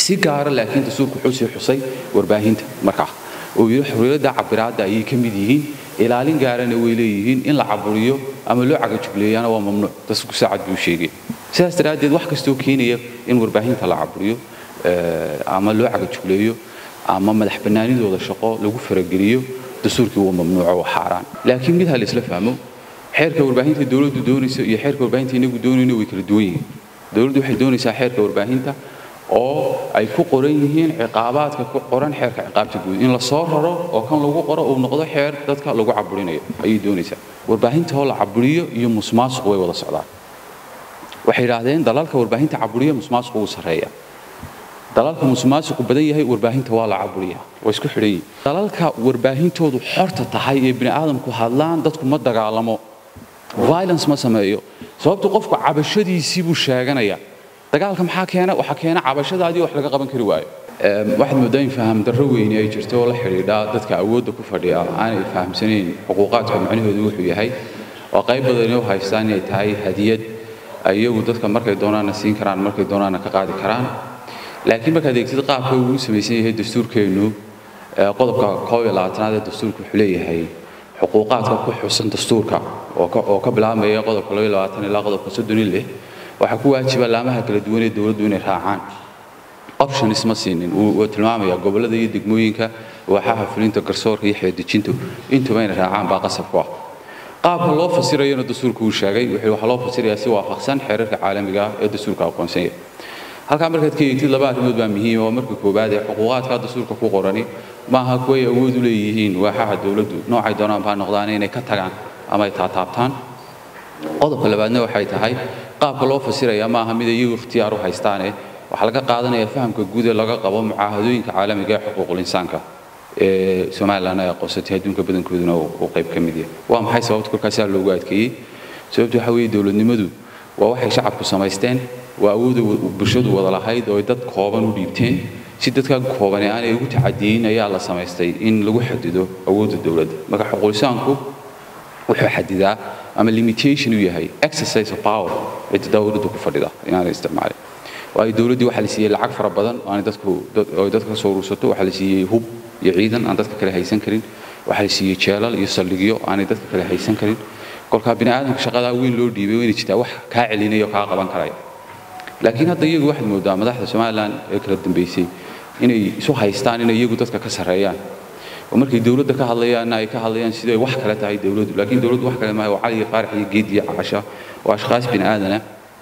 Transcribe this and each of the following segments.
si gaara laakiin dastuurku wuxuu sii xusay warbaahinta markaa oo yidhi xorriyadda cabiraadda ayay ka mid yihiin ilaalin gaarana way leeyihiin in la caburiyo ama loo cagajugleeyana waa mamnuuc dastuurku saacad buu sheegay sidaas daraaddeed wax kastoo keenaya in warbaahinta la caburiyo ama loo cagajugleeyo ama madax bannaanidooda shaqo lagu farageliyo dastuurkii waa mamnuuco waa xaaraan laakiin mid ha la isla fahmo xeerka warbaahinta dowladdu doonayso iyo xeerka warbaahinta inagu doonayno way kala duwan yihiin dowladdu waxay doonaysaa xeerka warbaahinta oo ay ku qoran yihiin ciqaabaadka ku qoran xeerka ciqaabta guud in la soo raro oo kan lagu qoro uu noqdo xeer dadka lagu caburinayo ayay doonaysaa warbaahinta oo la caburiyo iyo musmaasuq way wada socdaan waxay yidhaahdeen dalalka warbaahinta caburiya musmaasuqu wuu sarreeya dalalka musmaasuqu badan yahay warbaahinta waa la caburiya waa isku xidhan yihin dalalka warbaahintoodu xorta tahay ee bini aadamku hadlaan dadku ma dagaalamo violence ma sameeyo sababtu qofku cabashadiisii buu sheeganaya dagaalka maxaa keena waxaa keena cabashadaadii wax laga qaban kari waayo waxaad moodaa in faham darro weyni ay jirto oo la xidhiidha dadka awoodda ku fadhiya aanay fahamsanayn xuquuqaadka macnahoodu wuxuu yahay oo qayb badani u haystaan inay tahay hadiyad iyagu dadka markay doonaana siin karaan markay doonaana ka qaadi karaan laakiin markaad eegtid qaabka uu samaysan yahay dastuurkeennu qodobka koob iyo labaatanaad ee dastuurka wuxuu leeyahay xuquuqaadka ku xusan dastuurka oo ka bilaabmaya qodobka laba iyo labaatan ilaa qodobka soddon iyo lix waxaa ku waajiba laamaha kala duwan ee dowladdu inay raacaan options ma siinin wuu tilmaamaya gobollada iyo degmooyinka waaxaha fulinta garsoorka iyo xeerdejintu intuba inay raacaan baa qasab ku ah qaabka loo fasirayona dastuurku uu sheegay waxaa loo fasirayaa si waafaqsan xeerarka caalamiga ah ee dastuurka aqoonsan yahay halkaa markaad ka eegtid laba arrimood baa muhiim oo marka koowaad ee xuquuqaadka dastuurka ku qorani maaha kuway awood u leeyihiin waaxaha dowladdu noocay doonaan baa noqdaan inay ka tagaan ama ay taataabtaan qodobka labaadna waxay tahay qaabka loo fasiraya maaha mid iyagu ikhtiyaar u haystaane waxaa laga qaadanaya fahamka guud ee laga qabo mucaahadooyinka caalamiga ee xuquuqul insaanka ee somalilan ay aqoonsatay adduunka badankooduna uu qayb ka mid yahay waa maxay sababta kolkaasaa loogu adkeeyey sababtu waxa weeye dowladnimadu waa waxay shacabku samaysteen waa awooda bulshadu wada lahayd oo ay dad kooban u dhiibteen si dadka koobane aanay ugu tacadiyeyn ayaa la samaystay in lagu xadido awoodda dowladda marka xuquulisaanku wuxuu xadidaa ama limitation u yahay exercise of power cidda dowladdu ku fadhida inaanay isticmaalin waayo dowladdii waxaa la siiyey lacag fara badan oo aanay dadku oo dadka ka soo urursato waxaa la siiyey hub iyo ciidan aan dadka kale haysan karin waxaa la siiyey jeelal iyo saldhigyo aanay dadka kale haysan karin kolkaa bini aadamka shaqadaa weyn loo dhiibay wayna jirtaa wax kaa celinaya oo kaa qaban karaya laakiin hadda iyagu waxaad moodaa madaxda somalilan ee kala dambeysay inay isu haystaan inay iyagu dadka ka sarreeyaan oo markay dowladda ka hadlayaanna ay ka hadlayaan siday wax kale tahay dowladdu laakiin dowladdu wax kale maaha waa cali iyo qaarax iyo geed iyo caasha oo ashkhaas bini aadana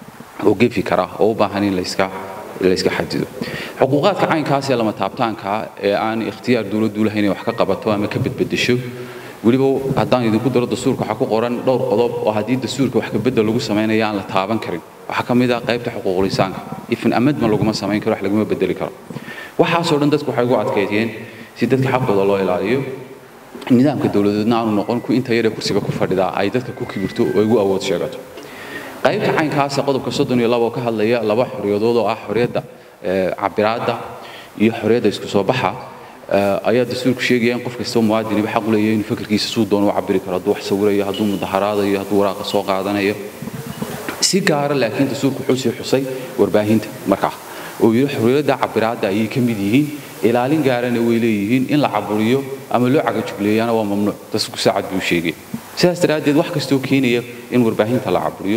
oo gefi kara oo u baahan in layska layska xadido xuquuqaadka caynkaas ee lama taabtaanka ee aan ikhtiyaar dowladdu lahayn inay wax ka qabato ama ka bedbedesho weliba haddaan idinku daro dastuurka waxaa ku qoran dhowr qodob oo haddii dastuurka wax kabedel lagu samaynayo aan la taaban karin waxaa ka mid ah qaybta xuquuqul insaanka ifin amadma laguma samayn karo wax laguma bedeli karo waxaasoo dhan dadku waxay ugu adkeeyeen si dadka xaqooda loo ilaaliyo nidaamka dowladeedna aanu noqon ku inta yaree kursiga ku fadhidaa ay dadka ku kibirto oo ay ugu awood sheegato qaybta caynkaasa qodobka soddon iyo laba oo ka hadlaya laba xorriyadood oo ah xorriyadda cabiraadda iyo xorriyadda isku soo baxa ayaa dastuurku sheegaya in qof kastoo muwaadiniba xaq u leeyahay inuu fikirkiisa suu doono u cabiri karo hadduu wax sawirayo hadduu mudaharaadayo hadduu waraaqa soo qaadanayo si gaara laakiin dastuurku wuxuu sii xusay warbaahinta markaa oo yidhi xorriyadda cabiraadda ayay ka mid yihiin ilaalin gaarana way leeyihiin in la caburiyo ama loo cagajugleeyana waa mamnuuc dastuurku saacad buu sheegay sidaas daraaddeed wax kastoo keenaya in warbaahinta la caburiyo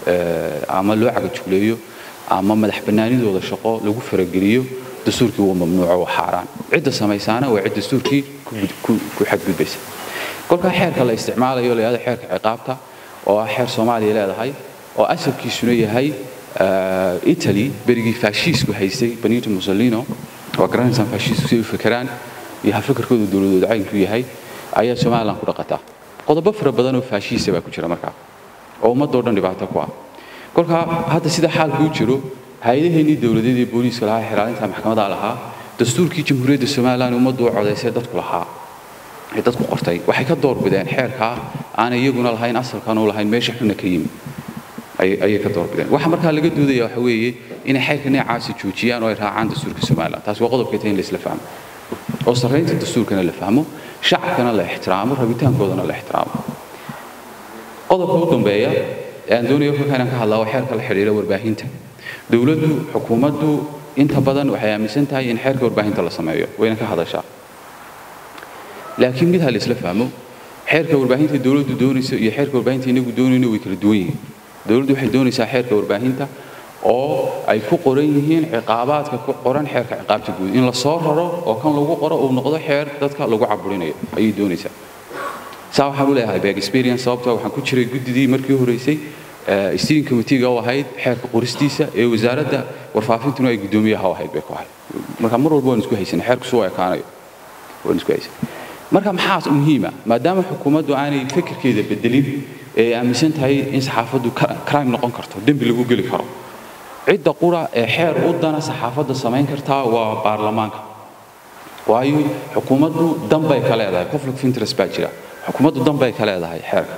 ama loo cagajugleeyo ama madax bannaanidooda shaqo lagu farageliyo dastuurkii waa mamnuuco waa xaaraan cidda samaysaana waa cid dastuurkii ku xadgudbaysa kolkaa xeerka la isticmaalayo la yahdo xeerka ciqaabta oo ah xeer soomaaliya leedahay oo asalkiisuna yahay italy berigii faashiisku haystay benito mussolino waa garanaysaan faashiisku si ay u fekeraan iyo hafikirkooda dowladooda caynku yahay ayaa somalilan ku dhaqataa qodobo fara badan oo faashiisa baa ku jira markaa oo ummadoo dhan dhibaato ku ah kolkaa hadda sida xaalku u jiro hay-adaheennii dowladeed ee booliiska lahaa xiraalinta maxkamadaha lahaa dastuurkii jamhuuriyadda somalilan ummaddu u codaysay dadku lahaa ee dadku qortay waxay ka doorbideen xeerkaa aan iyaguna lahayn asalkan u lahayn meesha xunna ka yimi ayay ka doorbideen waxa markaa laga doodaya waxa weeye inay xeerka noocaasi joojiyaan oo ay raacaan dastuurka somalilan taasi waa qodobka tahay in la isla fahmo oo sarraynta dastuurkana la fahmo shacabkana la ixtiraamo rabitaankoodana la ixtiraamo qodobka u dambeeya ee aan doonayo kolka inaan ka hadlaa waa xeerka la xidhiira warbaahinta dowladdu xukuumaddu inta badan waxay aaminsan tahay in xeerka warbaahinta la sameeyo wayna ka hadashaa laakiin mid ha la isla fahmo xeerka warbaahinta dowladdu doonayso iyo xeerka warbaahinta inagu doonayno way kala duwan yihiin dowladdu waxay doonaysaa xeerka warbaahinta oo ay ku qoran yihiin ciqaabaadka ku qoran xeerka ciqaabta guud in la soo raro oo kan lagu qoro uu noqdo xeer dadka lagu caburinayo ayay doonaysaa saa waxaan u leeyahay back experience sababtoo waxaan ku jiray guddidii markii horeysay steering committee-ga u ahayd xeerka qoristiisa ee wasaaradda warfaafintuna ay guddoomiyaha u ahayd bay ku ahayd marka mar walba waan isku haysanay xeerku suu ekaanayo waan isku haysanay marka maxaa muhiima maadaama xukuumaddu aanay fikirkeeda bedelin ee aaminsan tahay in saxaafaddu crime noqon karto dembi lagu geli karo cidda qura ee xeer u dana saxaafadda samayn kartaa waa baarlamaanka waayo xukuumaddu danbay ka leedahay conflict of interest baa jira xukuumaddu danbay ka leedahay xeerka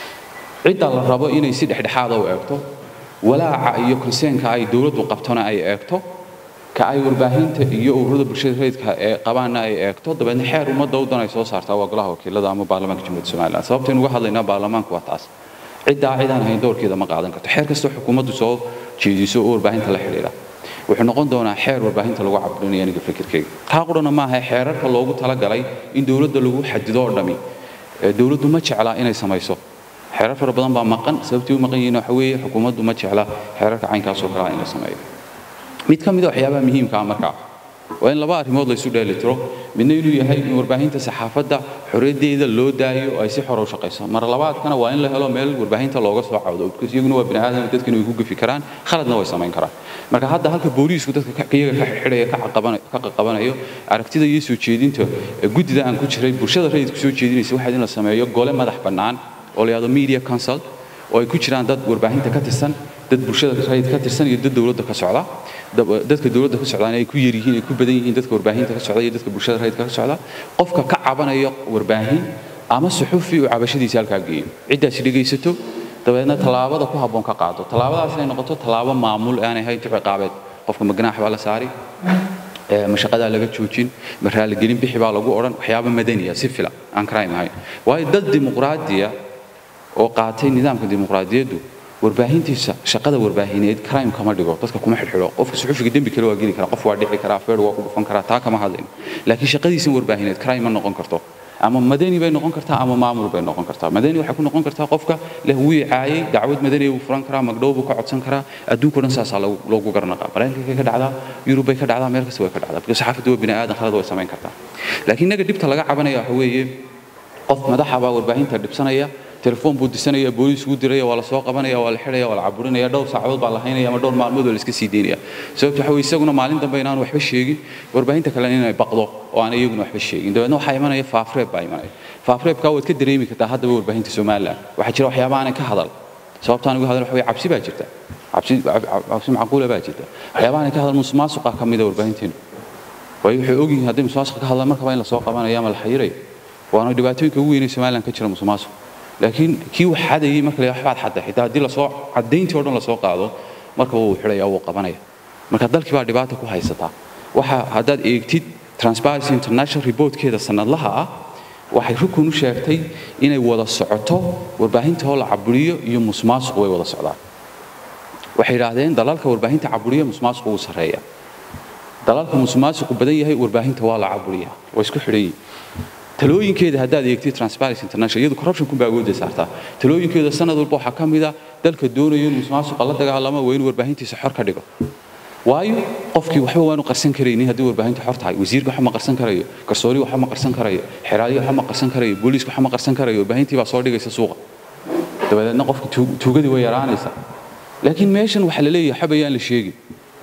cidda la rabo inay si dhexdhexaada u eegto walaaca iyo konseenka ay dowladdu qabtona ay eegto ka ay warbaahinta iyo ururada bulshada rayidka ee qabaanna ay eegto dabeedna xeer ummadda u dan ay soo saartaa waa golaha wakiilada ama baarlamaanka jamhuuriyadda somaliland sababtaynu uga hadlaynaa baarlamaanku waa taas ciddaa cidaan ahayn dowrkeeda ma qaadan karto xeer kastoo xukuumaddu soo jeediso oo warbaahinta la xidhiidha wuxuu noqon doonaa xeer warbaahinta lagu cabudinayo aniga fikirkayga taa qurana maaha xeerarka loogu talagalay in dowladda lagu xadido oo dhami dowladdu ma jeclaa inay samayso xeerar fara badan baa maqan sababtii u maqan yihiin waxa weeye xukuumaddu ma jecla xeerarka caynkaasoo kalea in la sameeyo mid ka mid a waxyaabaha muhiimka ah markaa waa in laba arrimood la isu dheelitiro midna inuu yahay in warbaahinta saxaafadda xorriyaddeeda loo daayo oo ay si xor u shaqayso mar labaadkana waa in la helo meel warbaahinta looga soo cawdo because iyaguna waa bini aadam dadkana way ku gafi karaan khaladna way samayn karaan marka hadda halka booliisku dadka iyaga ka xidhaya ka qaqabanayo aragtida iyo soo jeedinta guddida aan ku jiray bulshada rayidku soo jeedinaysa waxaad in la sameeyo gole madax bannaan oo la yidhahdo media council oo ay ku jiraan dad warbaahinta ka tirsan dad bulshada rayid ka tirsan iyo dad dowladda ka socda dadka dowladda ka socdaana ay ku yar yihiin ay ku badan yihiin dadka warbaahinta ka socda iyo dadka bulshada rayidka ka socda qofka ka cabanaya warbaahin ama suxufi uu cabashadiisa halkaa geeyo ciddaasi dhegaysato dabeedna tallaabada ku habboon ka qaado tallaabadaas inay noqoto tallaabo maamul aanay ahayn ciqaabeed qofka ma ganaax baa la saari ma shaqadaa laga joojin ma raaligelin bixi baa lagu odhan waxyaaba madaniya si fila aan crime ahayn waayo dad dimuqraadiya oo qaatay nidaamka dimuqraadiyaddu warbaahintiisa shaqada warbaahineed crime kama dhigo dadka kuma xidhxidho qofka suxufiga dembi kale waa geli karaa qof waa dhici karaa feer waa ku dhufan karaa taa kama hadlayno laakiin shaqadiisa warbaahineed crime ma noqon karto ama madani bay noqon kartaa ama maamul bay noqon kartaa madani waxay ku noqon kartaa qofka leh wuu caayay dacwad madani buu furan karaa magdhow buu ka codsan karaa adduunka dhan saasaa loogu garnaqaa maraykanka ka dhacdaa yurub bay ka dhacdaa meel kasta way ka dhacdaa because saxaafaddu waa bini aadan khalad way samayn kartaa laakiin innaga dhibta laga cabanaya waxa weeye qof madaxa baa warbaahinta dhibsanaya telefoon buu disanaya booliis uu diraya waa la soo qabanaya waa la xidhaya waa la caburinaya dhowr saacadood baa la haynaya ama dhowr maalmood waa la iska sii deynaya sababta waxa weye isaguna maalin dambe inaan waxba sheegin warbaahinta kale inay baqdo oo aan iyaguna waxba sheegin dabeedna waxaa imanaya faafreeb baa imanaya faafreebkaa waad ka dareemi kartaa haddaba warbaahinta somaliland waxaa jira waxyaaba aanay ka hadal sababtaan uga hadal waxa weye cabsi baa jirta cabsi cabsi macquula baa jirta waxyaaba aanay ka hadal musuqmaasuqa ka mida warbaahinteenu waayo waxay ogyihiin haddii musuqmaasuqa ka hadlaan markaba in la soo qabanayo ama la xayirayo waana dhibaatooyinka ugu weynay somaliland ka jira musuqmaasuq laakiin kii wax xadayay marka la waxbaad xadday xitaa haddii lasoo caddayntii oo dhan lasoo qaado marka wuu xidhaya wuu qabanaya marka dalkii baa dhibaata ku haysataa waxa haddaad eegtid transparency international reportkeeda sanadlaha ah waxay rukun u sheegtay inay wada socoto warbaahinta oo la caburiyo iyo musmaasuq way wada socdaan waxay yidhaahdeen dalalka warbaahinta caburiya musmaasuqu wuu sarreeya dalalka musmaasuqu badan yahay warbaahinta waa la caburiya waa isku xidhan yihin talooyinkeeda haddaad eegtid transparency international iyadu corruption kun baa awoodda saartaa talooyinkeeda sanad walba waxaa ka mid a dalka doonayo in musmaasuqa la dagaalamo waa in warbaahintiisa xor ka dhigo waayo qofkii waxba waanu qarsan karaynin haddii warbaahinta xor tahay wasiirka waxba ma qarsan karayo garsoori waxba ma qarsan karayo xeraaliya waxba ma qarsan karayo booliiska waxba ma qarsan karayo warbaahintii baa soo dhigaysa suuqa dabadeedna qofka tuugadii way yaraanaysaa laakiin meeshan waxaa la leeyahay waxba yaan la sheegin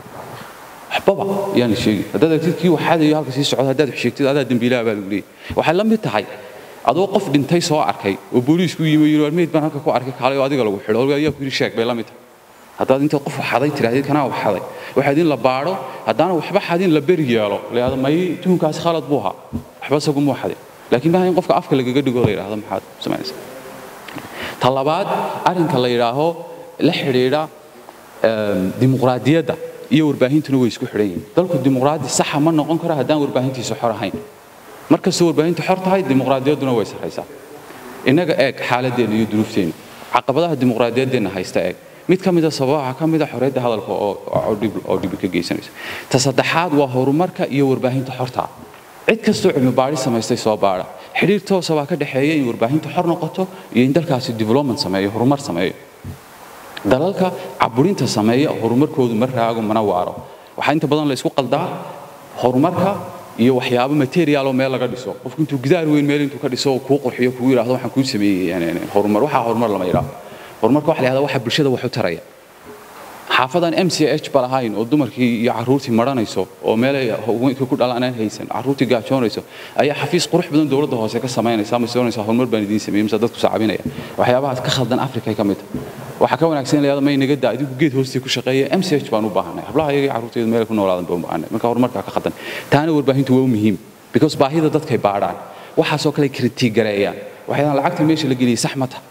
waxbaba yaan la sheegin haddaad aragtid kii waxaadayo halka sii socda haddaad wax sheegtid adaa dembiilaha baa lagu leeyahay waxay la mid tahay adoo qof dhintay soo arkay oo booliisku yimi yiri war meyd baan halka ku arkay kaalay oo adiga lagu xidho ayaa ku yiri sheeg bay la mid tahay haddaad intaad qof xaday tirahdid kanaa wax xaday waxaad in la baadho haddaana waxba xadin la beri yeelo layahdo may tuhunkaasi khalad buu ahaa waxba isagu muu xadin laakiin maaha in qofka afka lagaga dhigo la yidhahdo maxaad samaynaysaa ta labaad arrinka la yidhaaho la xidhiidha dimuqraadiyadda iyo warbaahintuna way isku xidhan yihiin dalku dimuqraadi saxa ma noqon karo haddaan warbaahintiisa xor ahayn markastoo warbaahintu xor tahay dimuqraadiyadduna way sarraysaa innaga eeg xaaladeenna iyo duruufteenna caqabadaha dimuqraadiyaddeenna haysta eeg mid ka mida sababaha ka mida xorriyadda hadalka oo dhibi ka geysanaysa ta saddexaad waa horumarka iyo warbaahinta xorta cid kastoo cilmi baadhi samaystay soo baadha xidhiir toosa baa ka dhexeeya in warbaahinta xor noqoto iyo in dalkaasi development sameeyo horumar sameeyo dalalka caburinta sameeya horumarkoodu ma raago mana waaro waxaa inta badan la isku qaldaa horumarka iyo waxyaabo material oo meel laga dhiso qofku intuu gidaar weyn meel intuu ka dhiso oo kuu qurxiyo kuu yidhaahdo waxaan kuu sameeyey horumar waxaa horumar lama yidhaahdo horumarka waxa la yidhahdaa waxa bulshada wax u taraya xaafadan m c h ba lahayn oo dumarkii iyo carruurtii maranayso oo meelay haweenkii ku dhalanaan haysan carruurtii gaajoonayso ayaa xafiis qurux badan dowladda hoose ka samaynaysa ama soonaysa horumar baan idiin sameeyey mise dadku saacabinaya waxyaabahaas ka khaldan afrika ka mid ah waxaa ka wanaagsan in la yidhahdo may naga daa adigu geed hoostii ku shaqeeya m c h baan u baahanay hablaha iyaga iyo carruurteedu meel ku noolaadan baan u baahanay marka horumarkaa ka khaldan taana warbaahintu waa u muhiim because baahida dadkay baadhaan waxaasoo kale kritig gareeyaan waxaydan lacagta meesha la geliyey sax ma taha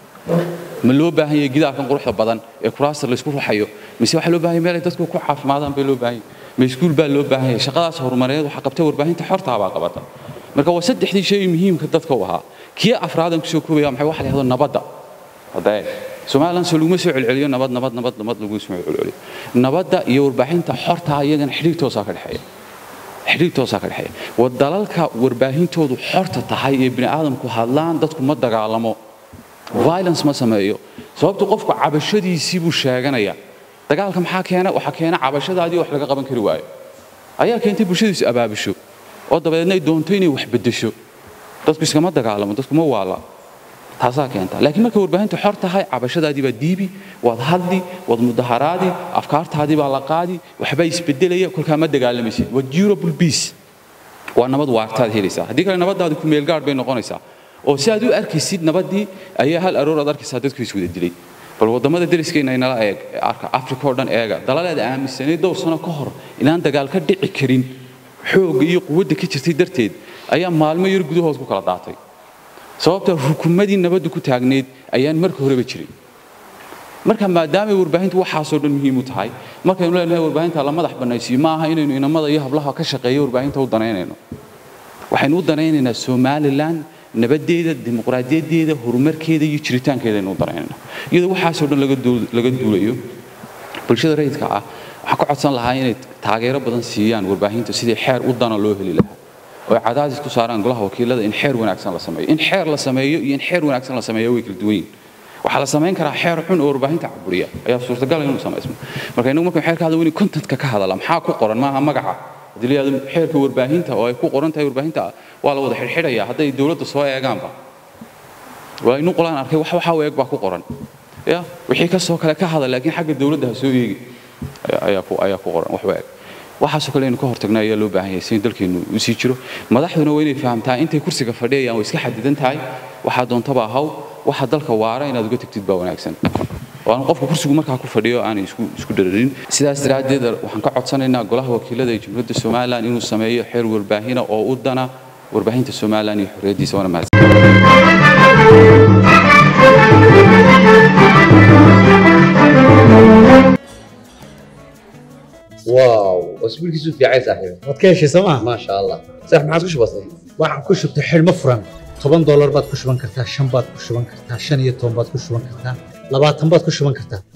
ma loo baahan yahay gidaarkan quruxda badan ee kuraasta la isku ruxayo mise waxaa loo baahan yahay meelay dadku ku caafimaadaan bay loo baahan yahay ma iskuul baa loo baahan yahay shaqadaas horumareed waxaa qabtay warbaahinta xortaa baa qabata marka waa saddexdii shay muhiimka dadka u ahaa kii afraadan kusoo koobaya maxay waxa la yidhahdo nabadda hadee somalilan soo laguma soo celceliyo nabad nabad nabad nabad laguma soo celceliyo nabadda iyo warbaahinta xortaa iyagana xidhiir toosaa ka dhexeeya xidhiir toosaa ka dhexeeya waa dalalka warbaahintoodu xorta tahay ee bini aadamku hadlaan dadku ma dagaalamo violence ma sameeyo sababtu qofku cabashadiisii buu sheeganaya dagaalka maxaa keena waxaa keena cabashadaadii wax laga qaban kari waayo ayaa keentay bulshadiisu abaabisho oo dabadeedna ay doonto inay wax beddesho dadku iskama dagaalamo dadku ma waala taasaa keenta laakiin marka warbaahintu xor tahay cabashadaadii baa diibi waad hadli waad mudaharaadi afkaartaadii baa la qaadi waxbaa isbedelaya kolkaa ma dagaalamaysid waa durable peace waa nabad waartaad helaysaa haddii kale nabadaadi ku meelgaadh bay noqonaysaa oo si aad u arkaysid nabadii ayaa hal aroor aad arkaysaa dadku iswada dilay bal waddamada dariskeenna inala eeg arka afrika oo dhan eega dalaleed aaminsanay dhowr sano ka hor inaan dagaal ka dhici karin xoogga iyo quwadda ka jirtay darteed ayaa maalmo yar gudahood ku kala daatay sababta rukumadii nabaddu ku taagneyd ayaan marka horeba jirin marka maadaamay warbaahintu waxaasoo dhan muhiim u tahay markaynu leenahay warbaahinta la madax bannaysiyo ma aha inaynu inamada iyo hablaha ka shaqeeya warbaahinta u danaynayno waxaynu u danaynaynaa somalilan nabadeeda dimuqraadiyaddeeda horumarkeeda iyo jiritaankeeda aynu u danaynayna iyadoo waxaasoo dhan laga duulayo bulshada rayidka ah waxaan ka codsan lahaa inay taageero badan siiyaan warbaahinta sidii xeer u dana loo heli lahaa oo ay cadaadis ku saaraan golaha wakiilada in xeer wanaagsan la sameeyo in xeer la sameeyo iyo in xeer wanaagsan la sameeyo way kala duwan yihin waxaa la samayn karaa xeer xun oo warbaahinta caburiya ayaa suurtagal inuu samaysmo marka inagu markaan xeerka hadla weyni contentka ka hadala maxaa ku qoran maaha magaca haddii la yidhahdo xeerka warbaahinta oo ay ku qoran tahay warbaahinta waa la wada xidhxidhaya hadday dowladda soo eegaanba waa inu qolaan arkay wax waxaa u eeg baa ku qoran ya wixii kasoo kale ka hadal laakiin xagga dowladda ha soo eegi ayaa ku ayaa ku qoran wax u eeg waxaasoo kale inuu ka hortagna ayaa loo baahan yahay si dalkeenu u sii jiro madaxduna waa inay fahamtaa intay kursiga fadhiyayaan way iska xadidan tahay waxaa doontaba ahaw waxa dalka waara inaad uga tagtid baa wanaagsan waana qofka kursigu markaa ku fadhiyo aanay isku isku dhararin sidaas daraaddeed waxaan ka codsanaynaa golaha wakiilada ee jamhuuriyadda somalilan inuu sameeyo xeer warbaahina oo u dana warbaahinta somalilan iyo xorriyaddiisa waana mahadsan واو اسبوع كيسو في عايز صاحبي waad ka heshay sooma ما شاء الله صح ما عادش بسيط waxaan ku shubtay xidhmo furan toban doolar baad ku shuban kartaa shan baad ku shuban kartaa shan iyo toban baad ku shuban kartaa labaatan baad ku shuban kartaa